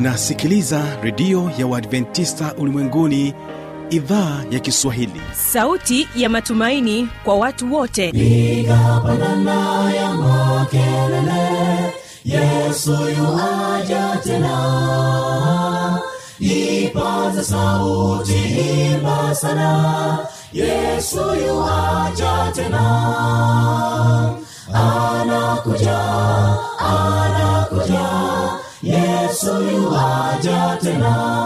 unasikiliza redio ya uadventista ulimwenguni idhaa ya kiswahili sauti ya matumaini kwa watu wote piga pandana ya makelele yesu yuaja tena ipaza sauti imba sana yesu yuaja tena anakuja anakuja yesu yuaja tena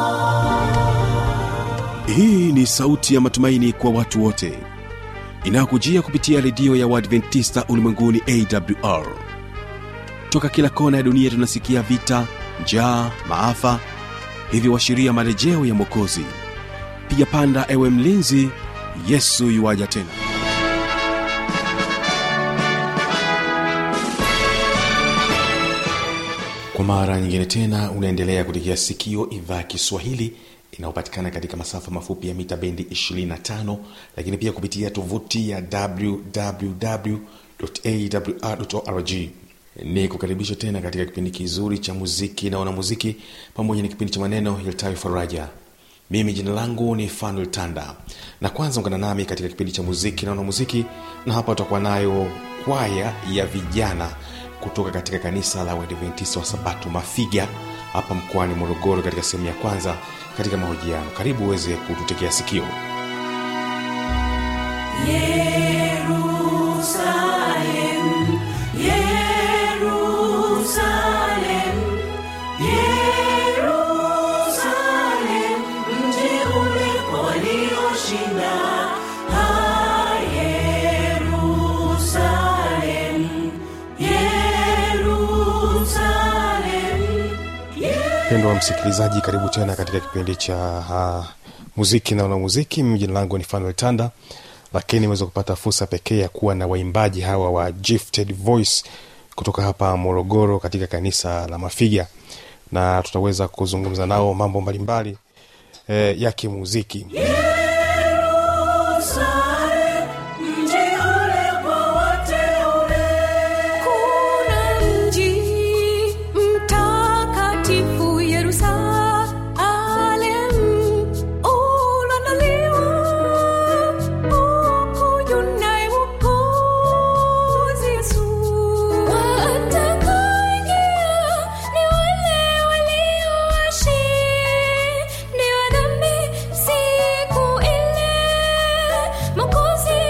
hii ni sauti ya matumaini kwa watu wote inayokujia kupitia redio ya uadventista ulimwenguni awr toka kila kona ya dunia tunasikia vita njaa maafa hivyo washiria marejeo ya mwokozi piga panda ewe mlinzi yesu yuwaja tena kwa mara nyingine tena unaendelea kutegea sikio idhaa ya kiswahili inayopatikana katika masafa mafupi ya mita bendi 25 lakini pia kupitia tovuti ya wwwawr ni kukaribisha tena katika kipindi kizuri cha muziki na wanamuziki pamoja na kipindi cha maneno yaltayo faraja mimi jina langu ni fanuel tanda na kwanza ungana nami katika kipindi cha muziki na wanamuziki na hapa utakuwa nayo kwaya ya vijana kutoka katika kanisa la uadventista wa sabato mafiga hapa mkoani morogoro katika sehemu ya kwanza katika mahojiano karibu uweze kututekea sikio Yerusalem, Yerusalem, Yerusalem, mji ule kwa walioshinda. Ah, Yerusalem, Yerusalem, mpendo wa msikilizaji karibu tena katika kipindi cha uh, muziki na wanamuziki mimi jina langu ni fanuel tanda lakini imeweza kupata fursa pekee ya kuwa na waimbaji hawa wa gifted voice kutoka hapa morogoro katika kanisa la mafiga na tutaweza kuzungumza nao mambo mbalimbali eh, ya kimuziki Yerusalem, mji ule kwa wateule. kuna mji mtakatifu yerusalem ulondoliwa hukuju naye mwokozi yesu watakaoingia ni wale waliowashindiwa dhambi siku ile mwokozi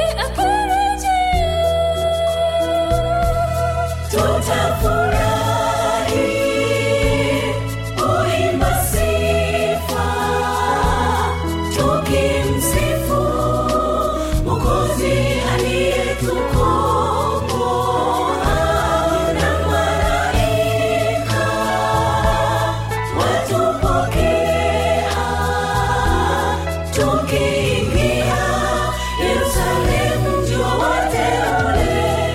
akirejea Tutafurahi kuimba sifa, tukimsifu Mwokozi aliyetukomboa na malaika watupokea, tukiingia Yerusalemu, mji wa wateule.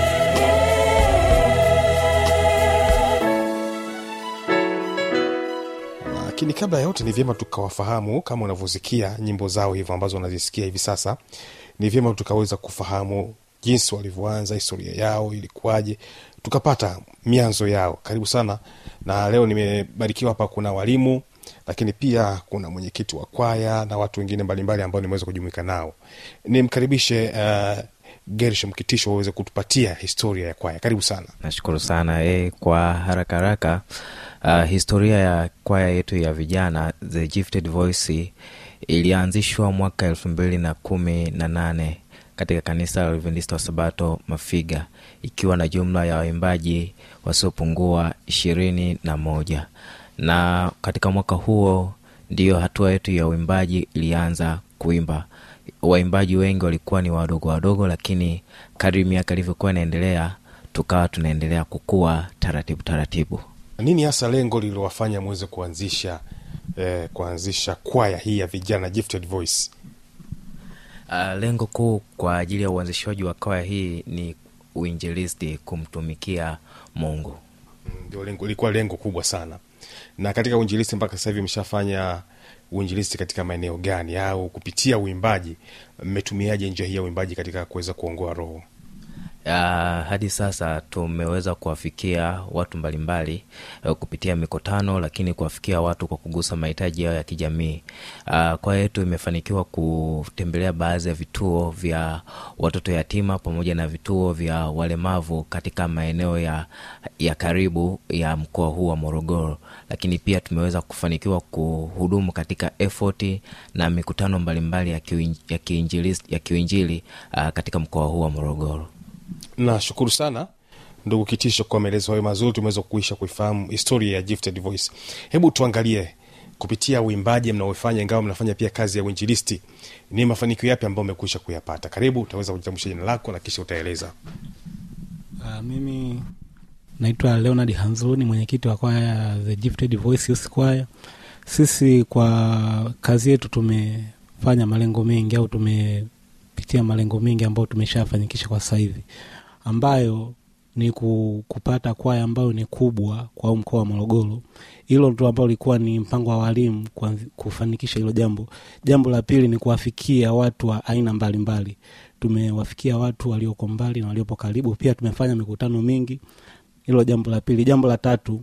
lakini kabla ya yote ni vyema tukawafahamu kama unavyosikia nyimbo zao hivyo ambazo unazisikia hivi sasa ni vyema tukaweza kufahamu jinsi walivyoanza historia yao ilikuwaje tukapata mianzo yao karibu sana na leo nimebarikiwa hapa kuna walimu lakini pia kuna mwenyekiti wa kwaya na watu wengine mbalimbali ambao nimeweza kujumuika nao nimkaribishe uh, gershom kitisho waweze kutupatia historia ya kwaya karibu sana nashukuru sana e, kwa haraka haraka uh, historia ya kwaya yetu ya vijana the gifted voice ilianzishwa mwaka elfu mbili na kumi na nane katika kanisa la adventista wa sabato mafiga ikiwa na jumla ya waimbaji wasiopungua ishirini na moja na katika mwaka huo ndiyo hatua yetu ya uimbaji ilianza kuimba waimbaji wengi walikuwa ni wadogo wadogo lakini kadri miaka ilivyokuwa inaendelea tukawa tunaendelea kukua taratibu taratibu nini hasa lengo lililowafanya mweze kuanzisha eh, kuanzisha kwaya hii ya vijana gifted voice uh, lengo kuu kwa ajili ya uanzishaji wa kwaya hii ni uinjilisti kumtumikia mungu ndio lengo ilikuwa lengo kubwa sana na katika uinjilisti mpaka sasa hivi mshafanya uinjilisti katika maeneo gani au kupitia uimbaji mmetumiaje njia hii ya uimbaji katika kuweza kuongoa roho Uh, hadi sasa tumeweza kuwafikia watu mbalimbali uh, kupitia mikutano, lakini kuwafikia watu kwa kugusa mahitaji yao ya kijamii. Uh, kwa yetu imefanikiwa kutembelea baadhi ya vituo vya watoto yatima pamoja na vituo vya walemavu katika maeneo ya, ya karibu ya mkoa huu wa Morogoro, lakini pia tumeweza kufanikiwa kuhudumu katika effort na mikutano mbalimbali ya kiuin- ya kiinjili, ya kiuinjili uh, katika mkoa huu wa Morogoro. nashukuru sana ndugu kitisho kwa maelezo hayo mazuri tumeweza kuisha kuifahamu historia ya gifted voice hebu tuangalie kupitia uimbaji mnaofanya ingawa mnafanya pia kazi ya uinjilisti ni mafanikio yapi ambayo umekwisha kuyapata karibu utaweza kujitambulisha jina lako na kisha utaeleza Uh, mimi naitwa Leonard Hanzlu, ni mwenyekiti wa kwaya ya The Gifted Voice Youth Choir. Sisi kwa kazi yetu tumefanya malengo mengi au tumepitia malengo mengi ambayo tumeshafanikisha kwa sasa hivi, ambayo ni ku- kupata kwaya ambayo ni kubwa kwa huu mkoa wa Morogoro. Hilo ndo ambalo lilikuwa ni mpango wa walimu kuanzi- kufanikisha hilo jambo. Jambo la pili ni kuwafikia watu wa aina mbalimbali. Tumewafikia watu walioko mbali na waliopo karibu, pia tumefanya mikutano mingi. Hilo jambo la pili. Jambo la tatu,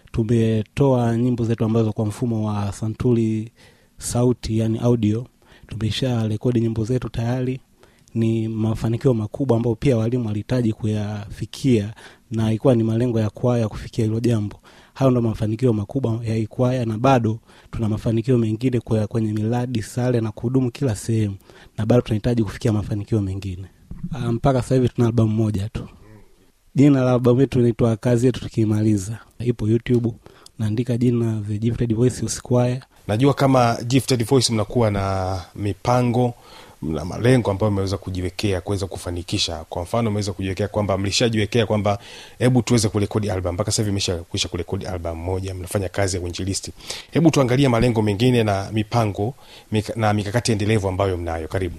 tumetoa nyimbo zetu ambazo kwa mfumo wa santuri sauti, yani audio. Tumesha rekodi nyimbo zetu tayari ni mafanikio makubwa ambayo pia walimu walihitaji kuyafikia na ilikuwa ni malengo ya kwaya kufikia hilo jambo. Hayo ndo mafanikio makubwa ya hii kwaya, na bado tuna mafanikio mengine kwa kwenye miradi sare na kuhudumu kila sehemu, na bado tunahitaji kufikia mafanikio mengine. Ah, mpaka sasa hivi tuna albamu moja tu. Jina la albamu yetu inaitwa kazi yetu tukimaliza, ipo YouTube, naandika jina The Gifted Voice Youth Choir. najua kama gifted voice mnakuwa na mipango na malengo ambayo mmeweza kujiwekea kuweza kufanikisha kwa mfano mmeweza kujiwekea kwamba mlishajiwekea kwamba hebu tuweze kurekodi album mpaka sasa hivi imeshakwisha kurekodi album moja mnafanya kazi ya uinjilisti hebu tuangalie malengo mengine na mipango mika, na mikakati endelevu ambayo mnayo karibu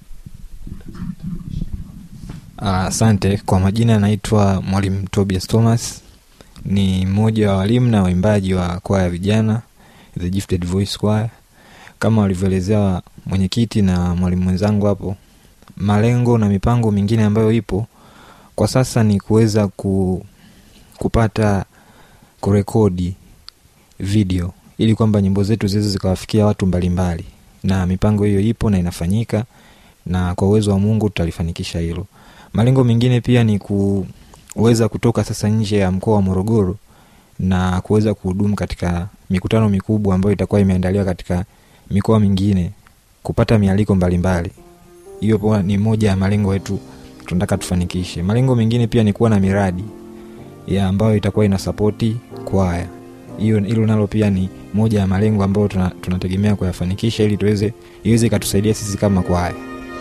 Ah, Asante. Kwa majina naitwa Mwalimu Tobias Thomas, ni mmoja wa walimu na waimbaji wa kwaya ya vijana The Gifted Voice Choir. Kama walivyoelezea mwenyekiti na mwalimu mwenzangu hapo, malengo na mipango mingine ambayo ipo kwa sasa ni kuweza ku, kupata kurekodi video ili kwamba nyimbo zetu ziweze zikawafikia watu mbalimbali, na mipango hiyo ipo na inafanyika, na kwa uwezo wa Mungu tutalifanikisha hilo. Malengo mengine pia ni kuweza kutoka sasa nje ya mkoa wa Morogoro na kuweza kuhudumu katika mikutano mikubwa ambayo itakuwa imeandaliwa katika mikoa mingine, kupata mialiko mbalimbali. Hiyo pia ni moja ya malengo yetu tunataka tufanikishe. Malengo mengine pia ni kuwa na miradi ya ambayo itakuwa ina sapoti kwaya. Hiyo hilo nalo pia ni moja ya malengo ambayo tuna, tunategemea kuyafanikisha ili tuweze iweze ikatusaidia sisi kama kwaya.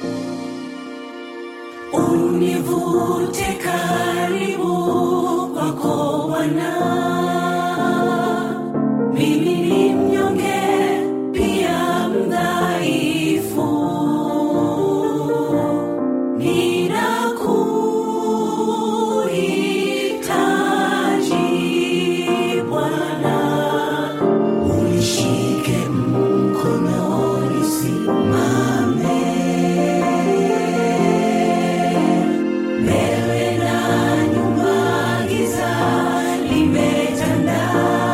Univute karibu kwako Bwana, mimi ni mnyonge pia mdhaifu, ninakuhitaji Bwana, unishike mkono nisimame mbele na nyuma giza limetanda,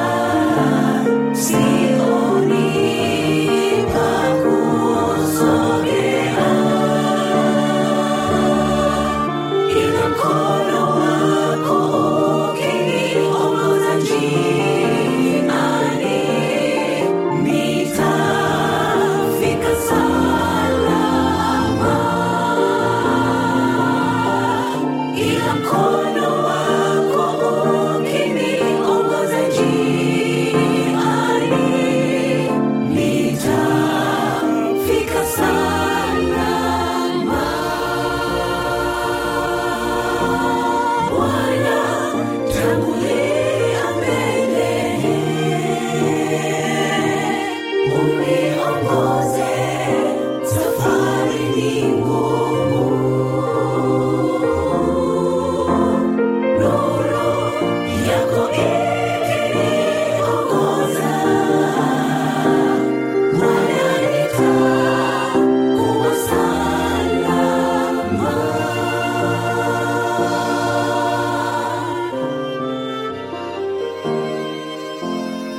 sioni pa kusogea, ila mkono wako ukiniongoza njiani, nitafika salama ila mkono wako ukiniongoza njiani, nitafika salama.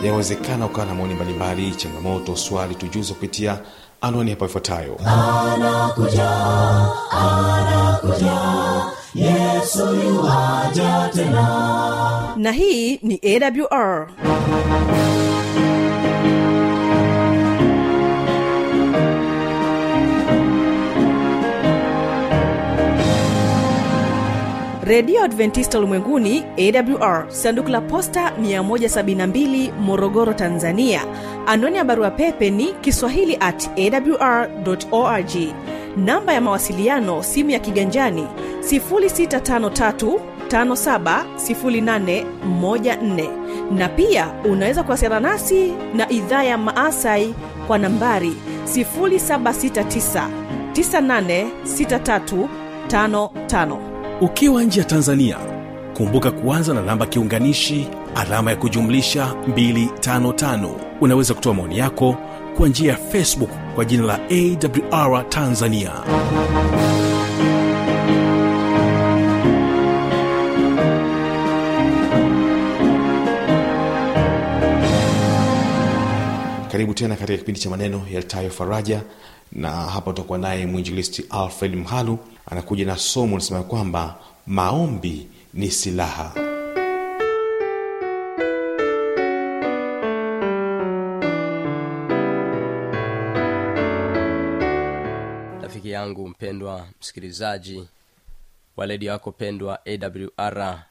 inawezekana ukawa na maoni mbalimbali changamoto swali tujuze kupitia anwani hapa ifuatayo na hii ni awr redio adventista ulimwenguni awr sanduku la posta 172 morogoro tanzania anwani ya barua pepe ni kiswahili at awr org namba ya mawasiliano simu ya kiganjani 653 570814 na pia unaweza kuwasiliana nasi na idhaa ya maasai kwa nambari 769 986355 ukiwa nje ya tanzania kumbuka kuanza na namba kiunganishi alama ya kujumlisha 255 unaweza kutoa maoni yako kwa njia ya facebook kwa jina la awr tanzania karibu tena katika kipindi cha maneno yaltayo faraja na hapa utakuwa naye mwinjilisti alfred mhalu anakuja na somo linasema kwamba maombi ni silaha rafiki yangu mpendwa msikilizaji wa redio yako pendwa awr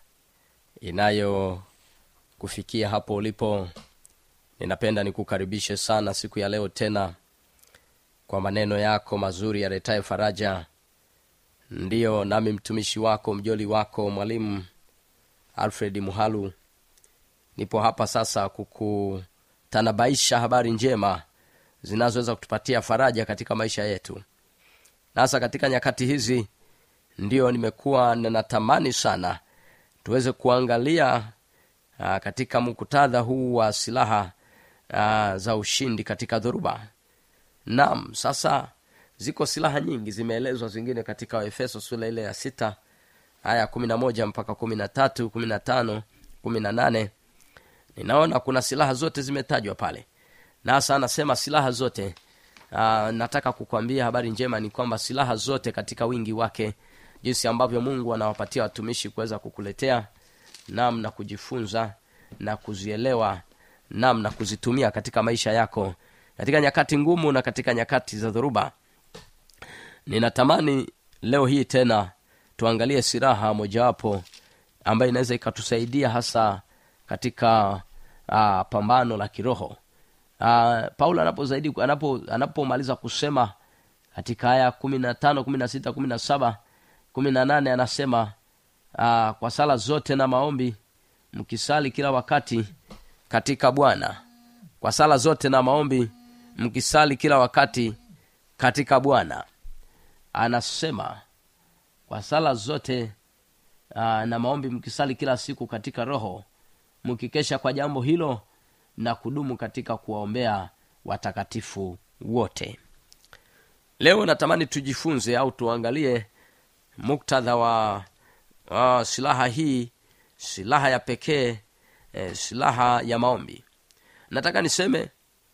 inayo kufikia hapo ulipo ninapenda nikukaribishe sana siku ya leo tena kwa maneno yako mazuri yaletayo faraja ndiyo nami mtumishi wako mjoli wako mwalimu alfred muhalu nipo hapa sasa kukutanabaisha habari njema zinazoweza kutupatia faraja katika maisha yetu na hasa katika nyakati hizi ndiyo nimekuwa ninatamani sana tuweze kuangalia aa, katika mkutadha huu wa silaha aa, za ushindi katika dhoruba nam sasa ziko silaha nyingi zimeelezwa zingine katika efeso sura ile ya sita aya kumi na moja mpaka kumi na tatu kumi na tano kumi na nane ninaona kuna silaha zote zimetajwa pale na hasa anasema silaha zote Aa, nataka kukwambia habari njema ni kwamba silaha zote katika wingi wake jinsi ambavyo mungu anawapatia watumishi kuweza kukuletea nam na kujifunza na kuzielewa nam na kuzitumia katika maisha yako katika nyakati ngumu na katika nyakati za dhoruba ninatamani leo hii tena tuangalie silaha mojawapo ambayo inaweza ikatusaidia hasa katika uh, pambano la kiroho uh, paulo anapozaidi anapo anapomaliza kusema katika aya kumi na tano kumi na sita kumi na saba kumi na nane anasema uh, kwa sala zote na maombi mkisali kila wakati katika bwana kwa sala zote na maombi mkisali kila wakati katika bwana anasema kwa sala zote uh, na maombi mkisali kila siku katika roho mkikesha kwa jambo hilo na kudumu katika kuwaombea watakatifu wote leo natamani tujifunze au tuangalie muktadha wa uh, silaha hii silaha ya pekee eh, silaha ya maombi nataka niseme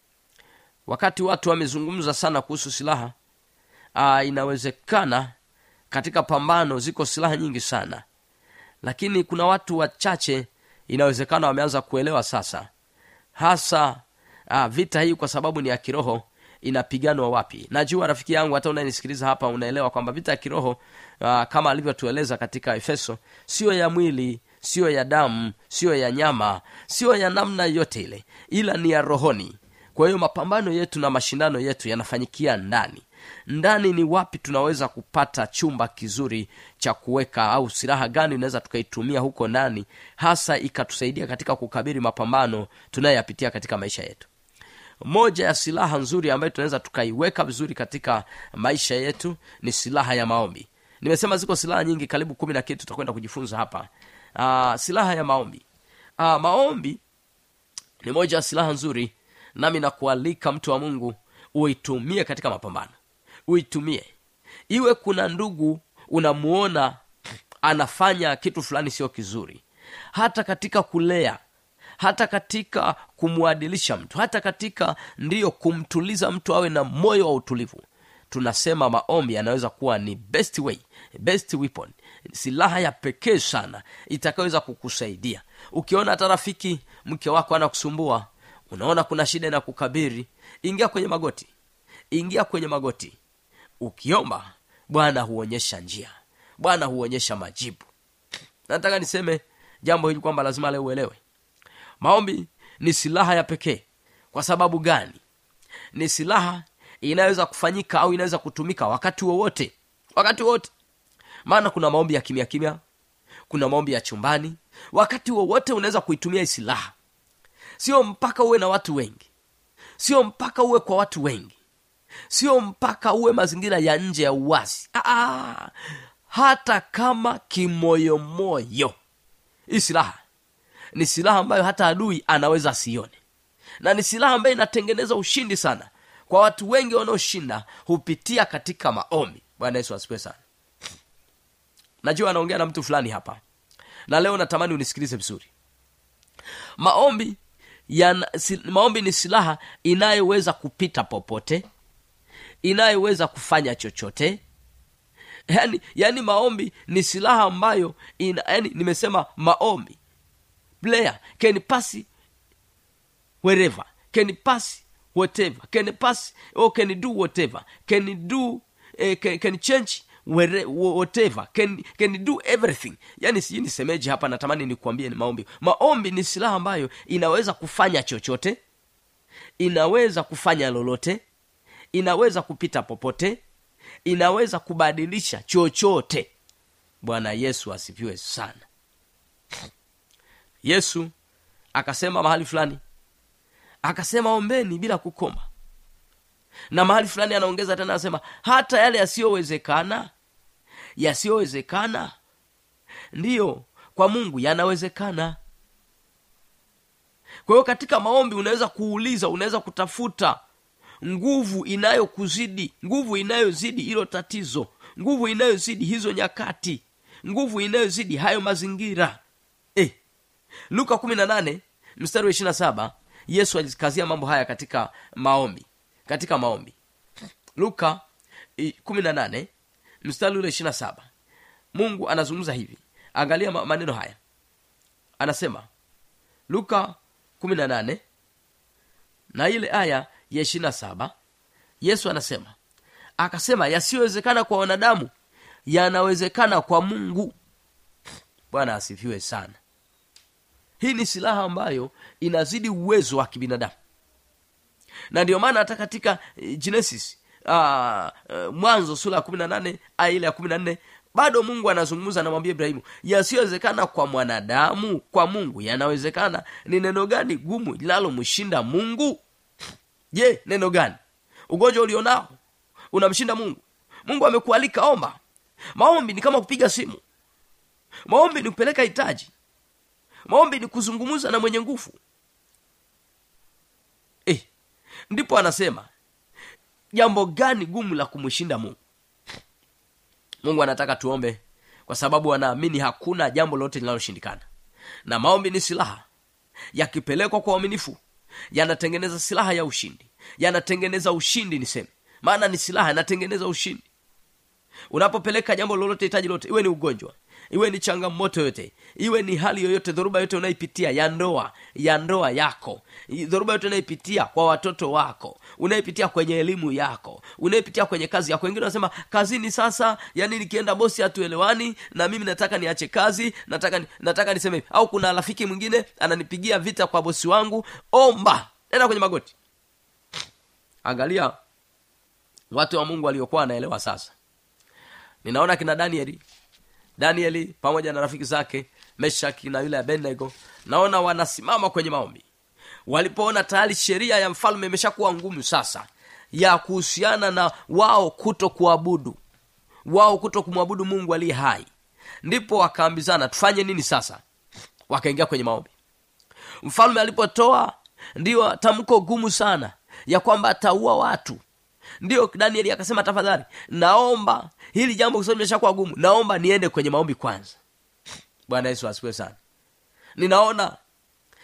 wakati watu wamezungumza sana kuhusu silaha uh, inawezekana katika pambano ziko silaha nyingi sana lakini kuna watu wachache inawezekana wameanza kuelewa sasa hasa uh, vita hii kwa sababu ni ya kiroho inapiganwa wapi najua rafiki yangu hata unanisikiliza hapa unaelewa kwamba vita ya kiroho uh, kama alivyotueleza katika efeso siyo ya mwili siyo ya damu siyo ya nyama siyo ya namna yote ile ila ni ya rohoni kwa hiyo mapambano yetu na mashindano yetu yanafanyikia ndani ndani ni wapi tunaweza kupata chumba kizuri cha kuweka au silaha gani unaweza tukaitumia huko ndani hasa ikatusaidia katika kukabiri mapambano tunayoyapitia katika maisha yetu moja ya silaha nzuri ambayo tunaweza tukaiweka vizuri katika maisha yetu ni silaha ya maombi nimesema ziko silaha nyingi karibu kumi na kitu tutakwenda kujifunza hapa Aa, silaha ya maombi Aa, maombi ni moja ya silaha nzuri nami nakualika mtu wa mungu uitumie katika mapambano uitumie iwe kuna ndugu unamuona anafanya kitu fulani sio kizuri hata katika kulea hata katika kumwadilisha mtu hata katika ndiyo kumtuliza mtu awe na moyo wa utulivu tunasema maombi yanaweza kuwa ni best way best weapon silaha ya pekee sana itakayoweza kukusaidia ukiona hata rafiki mke wako anakusumbua unaona kuna shida na kukabiri ingia kwenye magoti ingia kwenye magoti ukiomba bwana huonyesha njia bwana huonyesha majibu nataka niseme jambo hili kwamba lazima leo uelewe maombi ni silaha ya pekee kwa sababu gani ni silaha inaweza kufanyika au inaweza kutumika wakati wowote wakati wowote maana kuna maombi ya kimya kimya kuna maombi ya chumbani wakati wowote unaweza kuitumia hii silaha sio mpaka uwe na watu wengi sio mpaka uwe kwa watu wengi sio mpaka uwe mazingira ya nje ya uwazi Aa, hata kama kimoyomoyo hii silaha ni silaha ambayo hata adui anaweza asione na ni silaha ambayo inatengeneza ushindi sana kwa watu wengi wanaoshinda hupitia katika maombi bwana yesu asifiwe sana najua anaongea na mtu fulani hapa na leo natamani unisikilize vizuri maombi ya, si, maombi ni silaha inayoweza kupita popote inayoweza kufanya chochote yani, yani maombi ni silaha ambayo ina, yani nimesema maombi player can pass wherever can pass whatever can pass or can do whatever can do eh, can, can change where, whatever can, can do everything yani sijui nisemeje hapa natamani nikuambie ni maombi maombi ni silaha ambayo inaweza kufanya chochote inaweza kufanya lolote inaweza kupita popote inaweza kubadilisha chochote bwana yesu asifiwe sana yesu akasema mahali fulani akasema ombeni bila kukoma na mahali fulani anaongeza tena anasema hata yale yasiyowezekana yasiyowezekana ndiyo kwa mungu yanawezekana kwa hiyo katika maombi unaweza kuuliza unaweza kutafuta nguvu inayokuzidi nguvu inayozidi hilo tatizo nguvu inayozidi hizo nyakati nguvu inayozidi hayo mazingira eh. luka kumi na nane mstari wa ishiri na saba yesu alikazia mambo haya katika maombi katika maombi luka kumi na nane mstari ule ishiri na saba mungu anazungumza hivi angalia ma- maneno haya anasema luka kumi na nane na ile aya ya ishiri na saba yesu anasema akasema yasiyowezekana kwa wanadamu yanawezekana kwa mungu bwana asifiwe sana hii ni silaha ambayo inazidi uwezo wa kibinadamu na ndio maana hata katika eh, genesis uh, uh, mwanzo sura ya kumi na nane aya ile ya kumi na nne bado mungu anazungumza anamwambia ibrahimu yasiyowezekana kwa mwanadamu kwa mungu yanawezekana ni neno gani gumu linalomshinda mungu je neno gani ugonjwa ulionao unamshinda mungu mungu amekualika omba maombi ni kama kupiga simu maombi ni kupeleka hitaji maombi ni kuzungumza na mwenye nguvu eh, ndipo anasema jambo gani gumu la kumshinda mungu mungu anataka tuombe kwa sababu anaamini hakuna jambo lolote linaloshindikana na maombi ni silaha yakipelekwa kwa uaminifu yanatengeneza silaha ya ushindi yanatengeneza ushindi niseme maana ni silaha yanatengeneza ushindi unapopeleka jambo lolote hitaji lote iwe ni ugonjwa iwe ni changamoto yote iwe ni hali yoyote dhoruba yote unaipitia ya ndoa ya ndoa yako i- dhoruba yote unaipitia kwa watoto wako unaipitia kwenye elimu yako unaipitia kwenye kazi yako wengine wanasema kazini sasa yani nikienda bosi hatuelewani na mimi nataka niache kazi nataka ni- nataka niseme hivi. au kuna rafiki mwingine ananipigia vita kwa bosi wangu omba nenda kwenye magoti angalia watu wa mungu waliokuwa wanaelewa sasa ninaona kina danieli danieli pamoja na rafiki zake meshaki na yule abednego naona wanasimama kwenye maombi walipoona tayari sheria ya mfalme imeshakuwa ngumu sasa ya kuhusiana na wao kuto kuabudu wao kuto kumwabudu mungu aliye hai ndipo wakaambizana tufanye nini sasa wakaingia kwenye maombi mfalme alipotoa ndiyo tamko gumu sana ya kwamba ataua watu ndiyo danieli akasema tafadhali naomba hili jambo kwa sababu limeshakuwa gumu naomba niende kwenye maombi kwanza bwana yesu asifiwe sana ninaona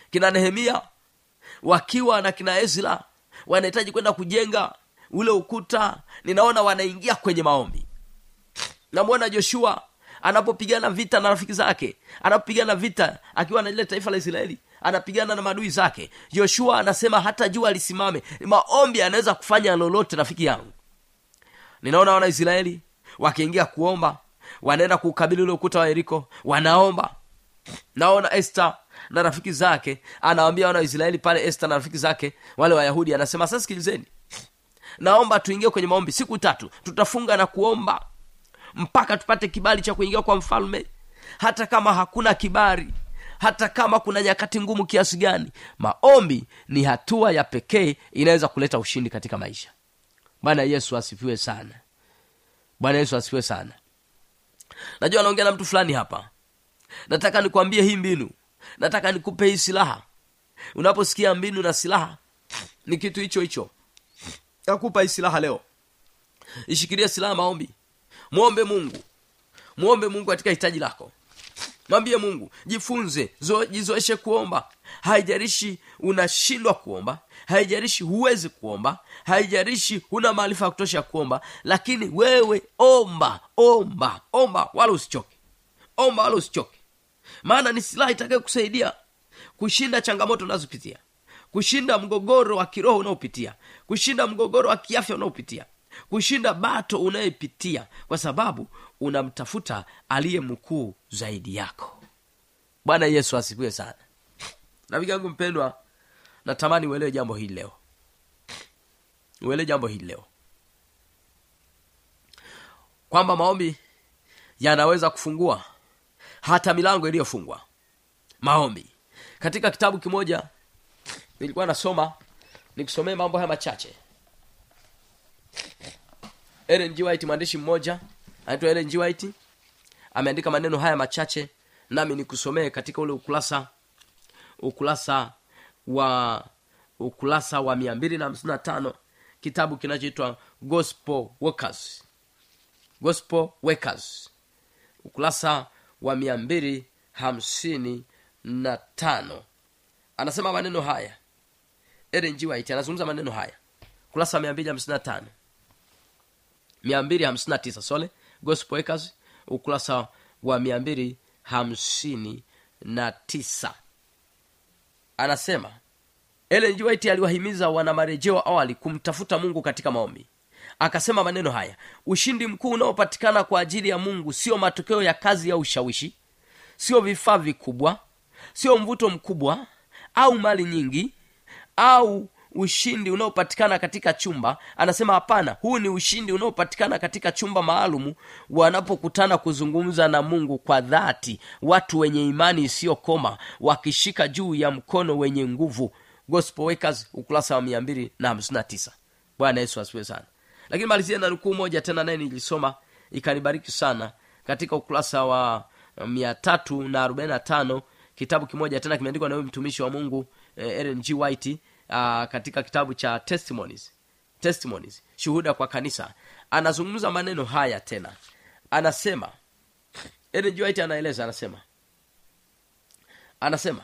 kina nehemia wakiwa na kina ezra wanahitaji kwenda kujenga ule ukuta ninaona wanaingia kwenye maombi namwona joshua anapopigana vita na rafiki zake anapopigana vita akiwa na lile taifa la israeli anapigana na maadui zake joshua anasema hata jua lisimame maombi anaweza kufanya lolote rafiki yangu ninaona wanaisraeli wakiingia kuomba wanaenda kuukabili ule ukuta wa yeriko wanaomba naona este na rafiki zake anawambia wana waisraeli pale este na rafiki zake wale wayahudi anasema sasa sikilizeni naomba tuingie kwenye maombi siku tatu tutafunga na kuomba mpaka tupate kibali cha kuingia kwa mfalme hata kama hakuna kibali hata kama kuna nyakati ngumu kiasi gani maombi ni hatua ya pekee inaweza kuleta ushindi katika maisha bwana yesu asifiwe sana bwana yesu asifiwe sana najua naongea na mtu fulani hapa nataka nikwambie hii mbinu nataka nikupe hii silaha unaposikia mbinu na silaha ni kitu hicho hicho nakupa hii silaha leo ishikilie silaha maombi mwombe mungu mwombe mungu katika hitaji lako mwambie mungu jifunze zo, jizoeshe kuomba haijarishi unashindwa kuomba haijarishi huwezi kuomba haijarishi huna maarifa ya kutosha ya kuomba lakini wewe omba omba omba wala usichoke omba wala usichoke maana ni silaha itakayo kusaidia kushinda changamoto unazopitia kushinda mgogoro wa kiroho unaopitia kushinda mgogoro wa kiafya unaopitia kushinda bato unayepitia kwa sababu unamtafuta aliye mkuu zaidi yako bwana yesu asifiwe sana rafiki yangu mpendwa natamani uelewe jambo hili leo uelewe jambo hili leo kwamba maombi yanaweza kufungua hata milango iliyofungwa maombi katika kitabu kimoja nilikuwa nasoma nikusomee mambo haya machache Ellen G. White mwandishi mmoja anaitwa Ellen G. White ameandika maneno haya machache nami nikusomee katika ule ukurasa ukurasa wa ukurasa wa mia mbili na hamsini na tano kitabu kinachoitwa gospel workers gospel workers ukurasa wa mia mbili hamsini na tano anasema maneno haya Ellen G. White anazungumza maneno haya ukurasa wa mia mbili hamsini na tano mia mbili hamsini na tisa sole gospel workers ukurasa wa mia mbili hamsini na tisa anasema Ellen G. White aliwahimiza wana marejeo awali kumtafuta mungu katika maombi akasema maneno haya ushindi mkuu unaopatikana kwa ajili ya mungu sio matokeo ya kazi ya ushawishi sio vifaa vikubwa sio mvuto mkubwa au mali nyingi au ushindi unaopatikana katika chumba anasema hapana huu ni ushindi unaopatikana katika chumba maalumu wanapokutana kuzungumza na mungu kwa dhati watu wenye imani isiyokoma wakishika juu ya mkono wenye nguvu gospel workers ukurasa wa mia mbili na hamsini na tisa bwana yesu asiwe sana lakini malizia na nukuu moja tena naye nilisoma ikanibariki sana katika ukurasa wa mia tatu na arobaini na tano kitabu kimoja tena kimeandikwa na huyu mtumishi wa mungu eh, Ellen G. White uh, katika kitabu cha testimonies testimonies shuhuda kwa kanisa anazungumza maneno haya tena anasema Ellen G. White anaeleza anasema anasema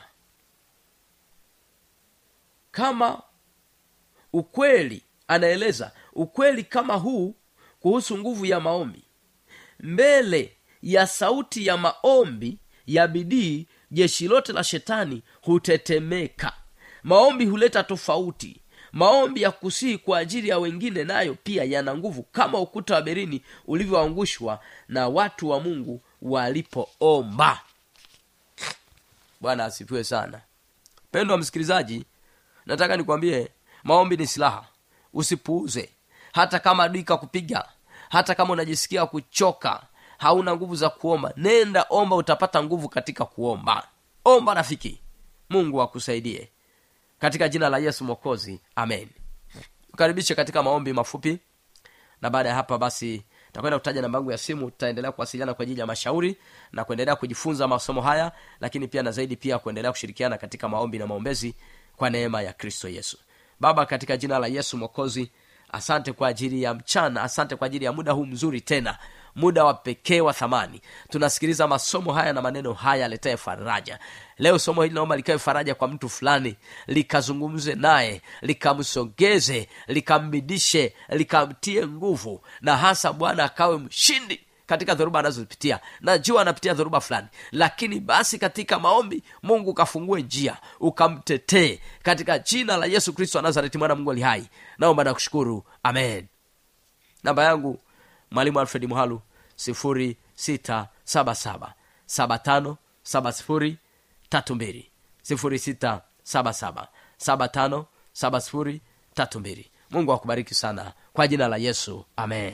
kama ukweli anaeleza ukweli kama huu kuhusu nguvu ya maombi mbele ya sauti ya maombi ya bidii jeshi lote la shetani hutetemeka maombi huleta tofauti maombi ya kusihi kwa ajili ya wengine nayo pia yana nguvu kama ukuta wa berini ulivyoangushwa na watu wa mungu walipoomba bwana asifiwe sana pendwa msikilizaji nataka nikwambie maombi ni silaha usipuuze hata kama adui kakupiga hata kama unajisikia kuchoka hauna nguvu za kuomba nenda omba utapata nguvu katika kuomba omba rafiki mungu akusaidie katika jina la yesu mwokozi amen ukaribishe katika maombi mafupi na baada ya hapa basi takwenda kutaja namba yangu ya simu tutaendelea kuwasiliana kwa ajili ya mashauri na kuendelea kujifunza masomo haya lakini pia na zaidi pia kuendelea kushirikiana katika maombi na maombezi kwa neema ya kristo yesu baba katika jina la yesu mwokozi asante kwa ajili ya mchana asante kwa ajili ya muda huu mzuri tena muda wa pekee wa thamani tunasikiliza masomo haya na maneno haya aletaye faraja leo somo hili naomba likawe faraja kwa mtu fulani likazungumze naye likamsogeze likambidishe likamtie nguvu na hasa bwana akawe mshindi katika dhoruba anazozipitia najua anapitia dhoruba fulani lakini basi katika maombi mungu ukafungue njia ukamtetee katika jina la yesu kristo wa nazareti mwana mungu ali hai naomba nakushukuru amen namba yangu mwalimu alfred muhalu sifuri sita saba saba saba tano saba sifuri tatu mbili sifuri sita saba saba saba tano saba sifuri tatu mbili mungu akubariki sana kwa jina la yesu amen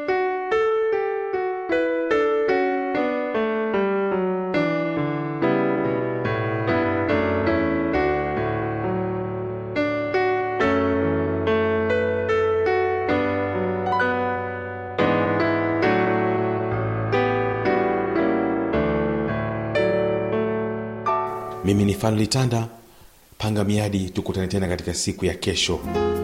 mimi ni fan litanda panga miadi tukutane tena katika siku ya kesho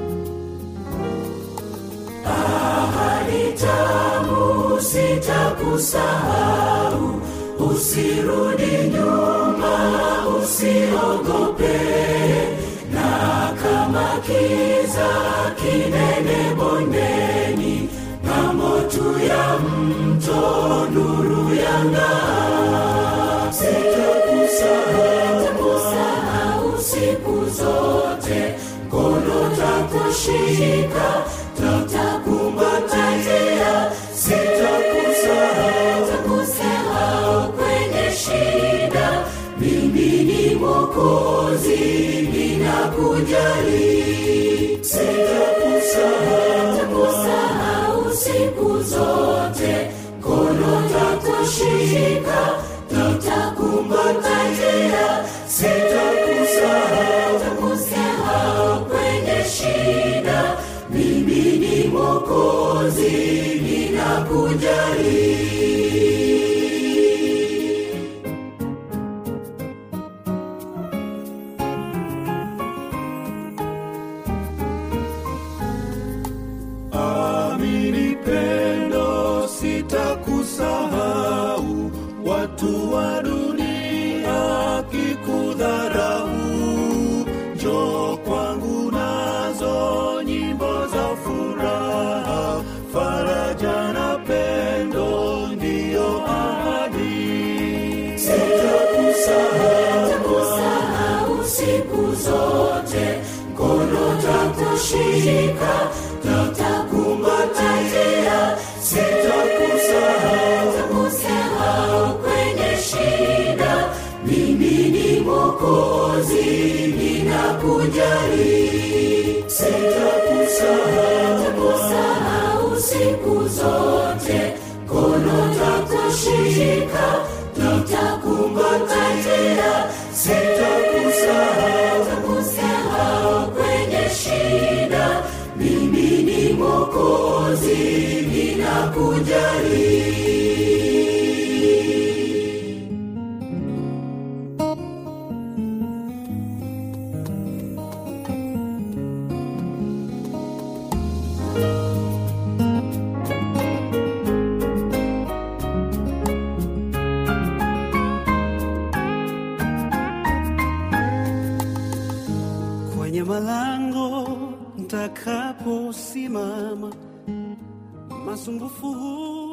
tamu sitakusahau usirudi nyuma usiogope na kama kiza kinene bondeni ng'ambo tu ya mto nuru yang'aa sitakusahau siku zote mkono takushika tutakumbatia sitakusahau kwenye shida mimi ni mokozi ninakujali sitakusahau siku zote mkono takushika tutakumbatia sitakusahau kwenye shida mimi ni mokozi ninakujali amini pendo sitakusahau watu wa dunia kikudharau njo kwangu nazo nyimbo za furaha faraja na pendo ndiyo ahadi sitakusahau siku zote mkono takushika tutakumbatia sitakusahau kwenye shida mimi ni mokozi ninakujali sitakusahau siku zote mkono takushika tutakumbatia sitakusahau kwenye shida mimi ni mokozi ninakujali kwenye malango ntakaposimama masumbufu huu